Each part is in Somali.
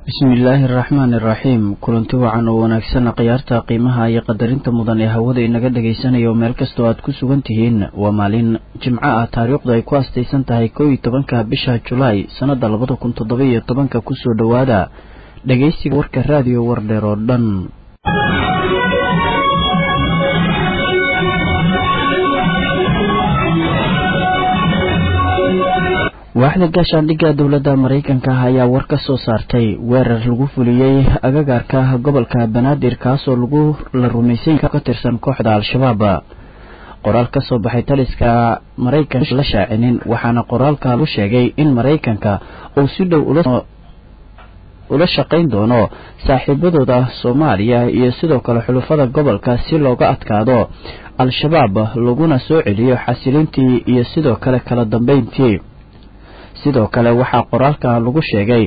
bismillaahi araxmaani iraxiim kulanti wacan oo wanaagsan khiyaarta qiimaha iyo qadarinta mudan ee hawada inaga dhagaysanayo meel kastoo aad ku sugan tihiin waa maalin jimco ah taariikhdu ay ku astaysan tahay kow iyo tobanka bisha julaay sannada labada kun toddoba iyo tobanka kusoo dhowaada dhegaysiga warka raadiyo wardheer oo dhan waaxda gaashaandhigga dowladda maraykanka ah ayaa war ka soo saartay weerar lagu fuliyey agagaarka gobolka banaadir kaasoo lagu la rumaysay ka tirsan kooxda al-shabaab qoraal ka soo baxay taliska maraykanka la shaacinin waxaana qoraalka lagu sheegay in maraykanka uu si dhow ula shaqayn doono saaxiibadooda soomaaliya iyo sidoo kale xulufada gobolka si looga adkaado al-shabaab laguna soo celiyo xasilintii iyo sidoo kale kala dambeyntii sidoo kale waxaa qoraalka lagu sheegay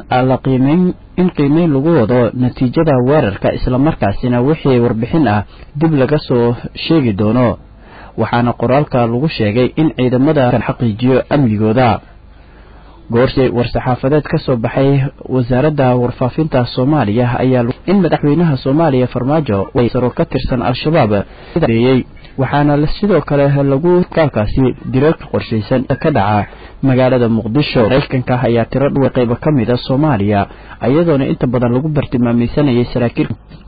in qiimeyn lagu wado natiijada weerarka islamarkaasina wixii warbixin ah dib laga soo sheegi doono waxaana qoraalka lagu sheegay in ciidamada xaqiijiyo amnigooda goorsi war-saxaafadeed ka soo baxay wasaaradda warfaafinta soomaaliya ayaa in madaxweynaha soomaaliya farmaajo saro ka tirsan al-shabaab eeyey waxaana sidoo kale lagu kaalkaasi dilalka qorshaysan ka dhaca magaalada muqdisho maraykanka ayaa tiro dhuwa qayba ka mid a soomaaliya iyadoona inta badan lagu bartilmaameysanayay saraakiil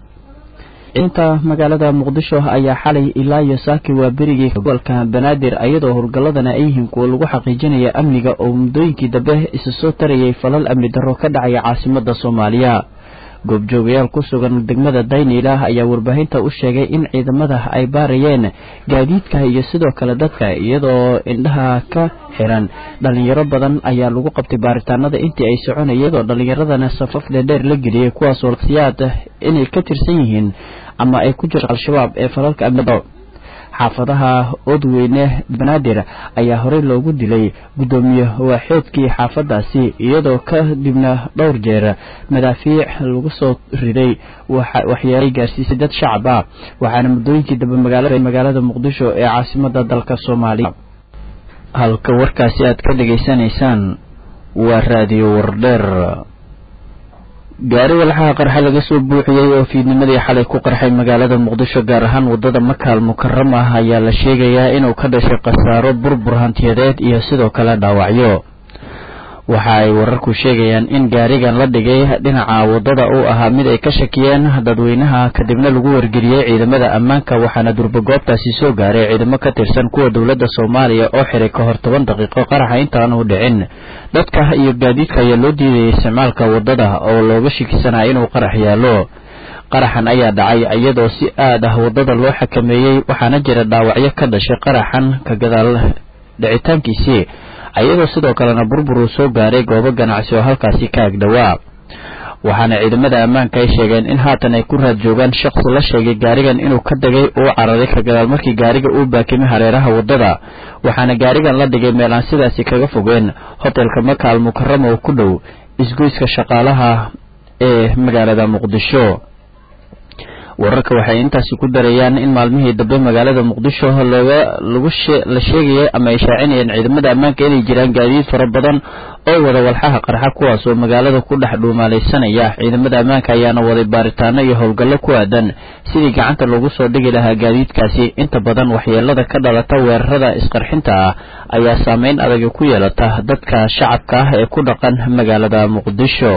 inta magaalada muqdisho ayaa xalay ilaa iyo saaki waa berigii gobolka banaadir iyadoo howlgalladana ay yihiin kuwa lagu xaqiijinaya amniga oo muddooyinkii dambe isa soo tarayay falal amni darro ka dhacaya caasimada soomaaliya goobjoogayaal ku sugan degmada dayniila ayaa warbaahinta u sheegay in ciidamada ay baarayeen gaadiidka iyo sidoo kale dadka iyadoo indhaha ka xiran dhalinyaro badan ayaa lagu qabtay baaritaanada intii ay soconayeen iyadoo dhalinyaradana safaf dheerdheer la geliyay kuwaasoo siyaad inay ka tirsan yihiin ama ay ku jirto al-shabaab ee falalka amnido xaafadaha odweyne banaadir ayaa horey loogu dilay guddoomiye waaxeedkii xaafadaasi iyadoo kadibna dhowr jeer madaafiic lagu soo riday waxyeelay gaarsiisay dad shacab ah waxaana muddooyinkii dambe magaalada muqdisho ee caasimada dalka soomaaliya halka warkaasi aad ka dhegaysanaysaan waa raadiyo wardheer gaari walxaha qarxa laga soo buuxiyey oo fiidnimadii xalay ku qarxay magaalada muqdisho gaar ahaan wadada makaal mukarama ah ayaa la sheegayaa inuu ka dhashay khasaaro burbur hantiyadeed iyo sidoo kale dhaawacyo waxa ay wararku sheegayaan in gaarigan la dhigay dhinaca wadada uu ahaa mid ay ka shakiyeen dadweynaha kadibna lagu wargeliyey ciidamada ammaanka waxaana durbagoobtaasi soo gaaray ciidamo ka tirsan kuwa dowladda soomaaliya oo xiray ka hor toban daqiiqo qaraxa intaanu dhicin dadka iyo gaadiidka ayaa loo diidayay isticmaalka wadada oo looga shakisanaa inuu qarax yaalo qaraxan ayaa dhacay iyadoo si aad ah wadada loo xakameeyey waxaana jira dhaawacyo ka dhashay qaraxan ka gadaal dhicitaankiisii iyadoo sidoo kalena burbur uu soo gaaray goobo ganacsi oo halkaasi ka agdhowaa waxaana ciidamada ammaanka ay sheegeen in haatan ay ku raad joogaan shaqsi la sheegay gaarigan inuu ka degay uu cararay ka gadaal markii gaariga uu baakimay hareeraha wadada waxaana gaarigan la dhigay meel aan sidaasi kaga fogeen hotelka maka al mukarama oo ku dhow isgoyska shaqaalaha ee magaalada muqdisho wararka waxay intaasi ku darayaan in maalmihii dambe magaalada muqdisho looga lagu la sheegayay ama ay shaacinayeen ciidamada ammaanka inay jiraan gaadiid fara badan oo wada walxaha qarxa kuwaas oo magaalada ku dhex dhuumaalaysanaya ciidamada ammaanka ayaana waday baaritaano iyo howlgallo ku aadan sidii gacanta loogu soo dhigi lahaa gaadiidkaasi inta badan waxyeelada ka dhalata weerarada isqarxinta ah ayaa saameyn adag ku yeelata dadka shacabka ah ee ku dhaqan magaalada muqdisho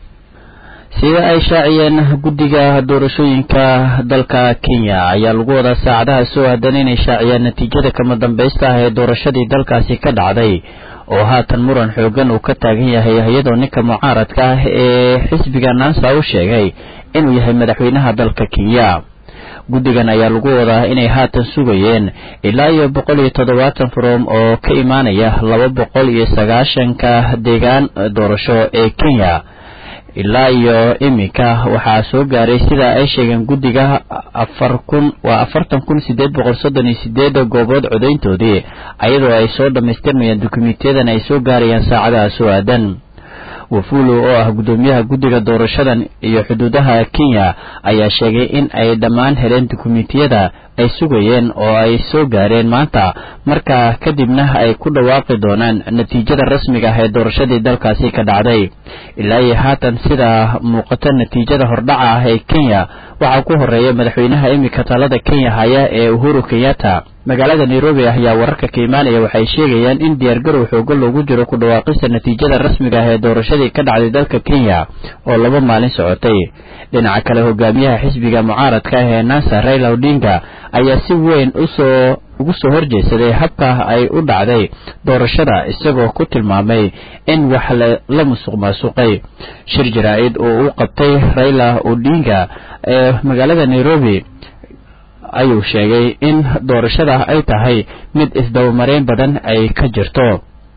sida ay shaaciyeen guddiga doorashooyinka dalka kenya ayaa lagu wadaa saacadaha soo aadan inay shaaciyaan natiijada kama dambaysta ah ee doorashadii dalkaasi ka dhacday oo haatan muran xoogan uu ka taagan yahay iyadoo ninka mucaaradka ah ee xisbiga nansa u sheegay inuu yahay madaxweynaha dalka kenya guddigan ayaa lagu wadaa inay haatan sugayeen ilaa iyo boqol iyo toddobaatan faroom oo ka imaanaya laba boqol iyo sagaashanka deegaan doorasho ee kenya ilaa iyo iminka waxaa soo gaaray sida ay sheegeen guddiga afar kun waa afartan kun sideed boqol soddon iyo sideed goobood codayntoodii ayadoo ay soo dhammaystirmayaan dukumiintiyadan ay soo gaarayaan saacadaha soo aadan wafulu oo ah guddoomiyaha guddiga doorashadan iyo xuduudaha kenya ayaa sheegay in ay dhammaan heleen dukumentiyada ay sugayeen oo ay soo gaareen maanta markaa kadibna ay ku dhawaaqi doonaan natiijada rasmiga ah ee doorashadii dalkaasi ka dhacday ilaa iyo haatan sida muuqata natiijada hordhaca ah ee kenya waxaa ku horeeya madaxweynaha iminka talada kenya haya ee uhuru kenyatta magaalada nairobi ayaa wararka ka imaanaya waxay sheegayaan in diyaargarow xoogo loogu jiro ku dhawaaqista natiijada rasmiga ah ee doorashadii ka dhacday dalka kenya oo laba maalin socotay dhinaca kale hogaamiyaha xisbiga mucaaradka ah ee nasa raila odinga ayaa si weyn usoo ugu soo horjeedsaday habka ay u dhacday doorashada isagoo ku tilmaamay in wax la musuq maasuqay shir jaraa-id oo u qabtay raila odinga ee magaalada nairobi ayuu sheegay in doorashada ay tahay mid isdabamareyn badan ay ka jirto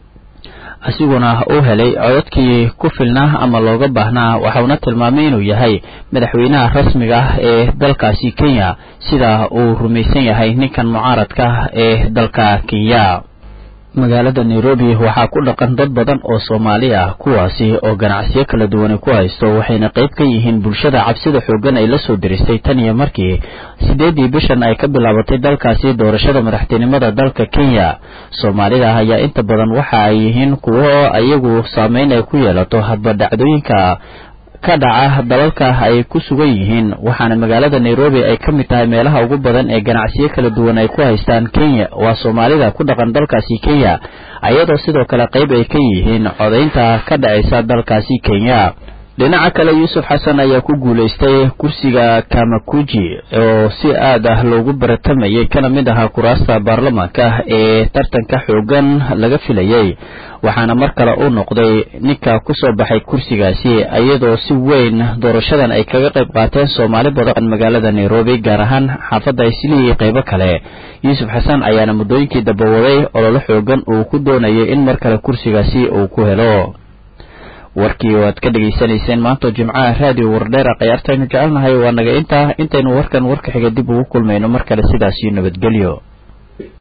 asiguna uu helay codadkii ku filnaa ama looga baahnaa waxauna tilmaamay inuu yahay madaxweynaha rasmiga ah ee dalkaasi kenya sida uu rumaysan yahay ninkan mucaaradka ee dalka kenya magaalada nairobi waxaa ku dhaqan dad badan oo soomaali ah kuwaasi oo ganacsiyo kala duwani ku haysto waxayna qayb ka yihiin bulshada cabsida xooggan ay la soo diristay tan iyo markii sideedii bishan ay ka bilaabatay dalkaasi doorashada madaxtinimada dalka kenya soomaalida ayaa inta badan waxa ay yihiin kuwo iyagu saameyn ay ku yeelato hadba dhacdooyinka ka dhaca dalalka ay ku sugan yihiin waxaana magaalada nairobi ay ka mid tahay meelaha ugu badan ee ganacsiyo kala duwan ay ku haystaan kenya waa soomaalida ku dhaqan dalkaasi kenya ayadoo sidoo kale qayb ay ka yihiin codaynta ka dhacaysa dalkaasi kenya dhinaca kale yuusuf xasan ayaa ku guulaystay kursiga kamakuji oo si aad ah loogu baratamayay kana mid ahaa kuraasta baarlamaanka ee tartanka xoogan laga filayay waxaana mar kale uu noqday ninka kusoo baxay kursigaasi iyadoo si weyn doorashadan ay kaga qayb qaateen soomaali badan magaalada nairobi gaar ahaan xaafadda islii qaybo kale yuusuf xasan ayaana muddooyinkii dabawaday ololo xoogan uu ku doonayay in mar kale kursigaasi uu ku helo warkii waad ka dhegaysanayseen maanta jimcaha raadiyo wardheera khayaartaynu jecelnahay waa naga intaa intaynu warkan warka xiga dib ugu kulmayno mar kale sidaasiyo nabadgelyo